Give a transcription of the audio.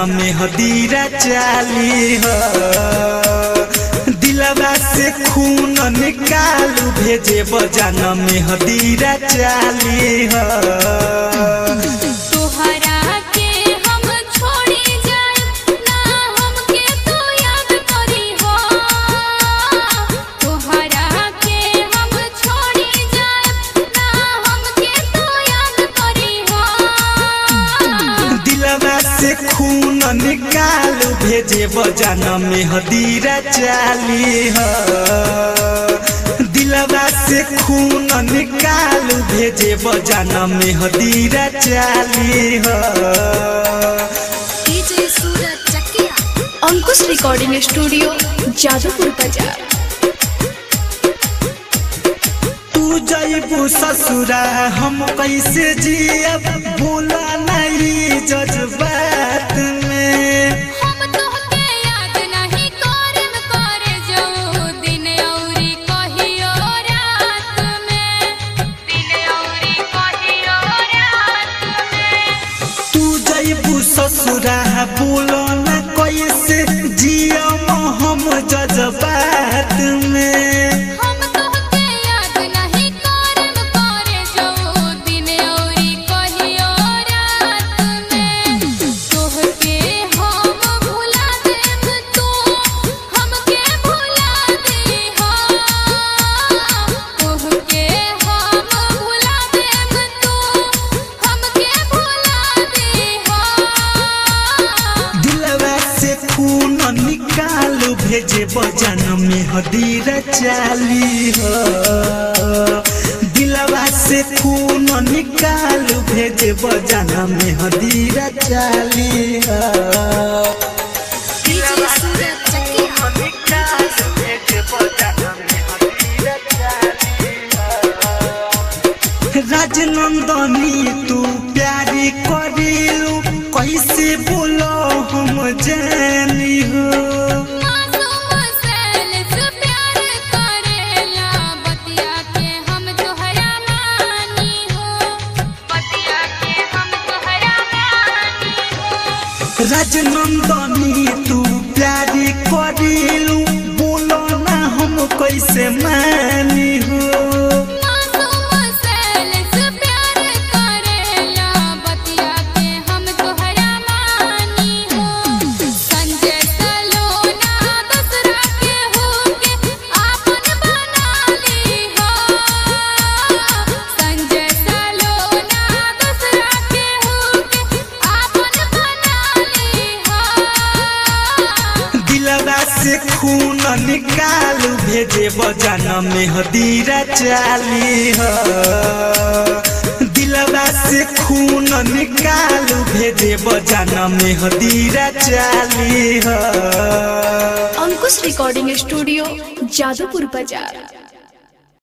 में हदीरा चाली हो दिलवा से खून निकालू भेजे बजान में हदीरा चाली हो तोहरा के हम छोड़ी जाए ना हमके तू याद करी हो तोहरा के हम छोड़ी जाए ना हमके तू याद करी हो दिलवा से खून निकालू भेजे बजान में हदीरा चाली हो दिलवा से खून निकालू भेजे बजान में हदीरा चाली हो DJ Suraj Chakiya Ankush recording studio Jadupur Bazar तू जैबू ससुरा हम कैसे जियब बोला नहीं जज्बात में हम तोहके याद नहीं करम करे जो दिन औरी कहियो रात में दिन औरी कहियो रात में तू जैबू ससुरा बोला न कैसे जियम हम जज्बात में हम तोहके याद नहीं करम करे जो दिन औरी कहियो रात में तोहके हम भुला देब तू हमके भुला दे हो तोहके हम भुला देब तू हमके भुला दे हो दिलवा से खून निकालू भेजे बजान में हदीरा चाली हो दिलवा से खून निकालू भेजे बजान में हदीरा चाली हो डीजे सूरज चकिया राजनंदनी तू प्यारी करिलू कैसे बोलो हम जानी हो मासूम सैल से प्यार करेला बतिया के हम तोहरा मानी हो बतिया के हम तोहरा मानी हो राजनंदनी तू प्यारी करिलू बोलो ना हम कैसे मानी हो मासूम सैल से प्यार करेला बतिया के हम तोहरा मानी हो संजय सलोना दूसरा के होके आपन बना ली हो संजय सलोना दूसरा के होके आपन बना ली हो दिलवा से खून निकालू भेजे बजान में हदीरा चाली हो दिलवा से खून निकालू भेजे बजान में हदीरा चाली हो अंकुश रिकॉर्डिंग स्टूडियो जादूपुर बाजार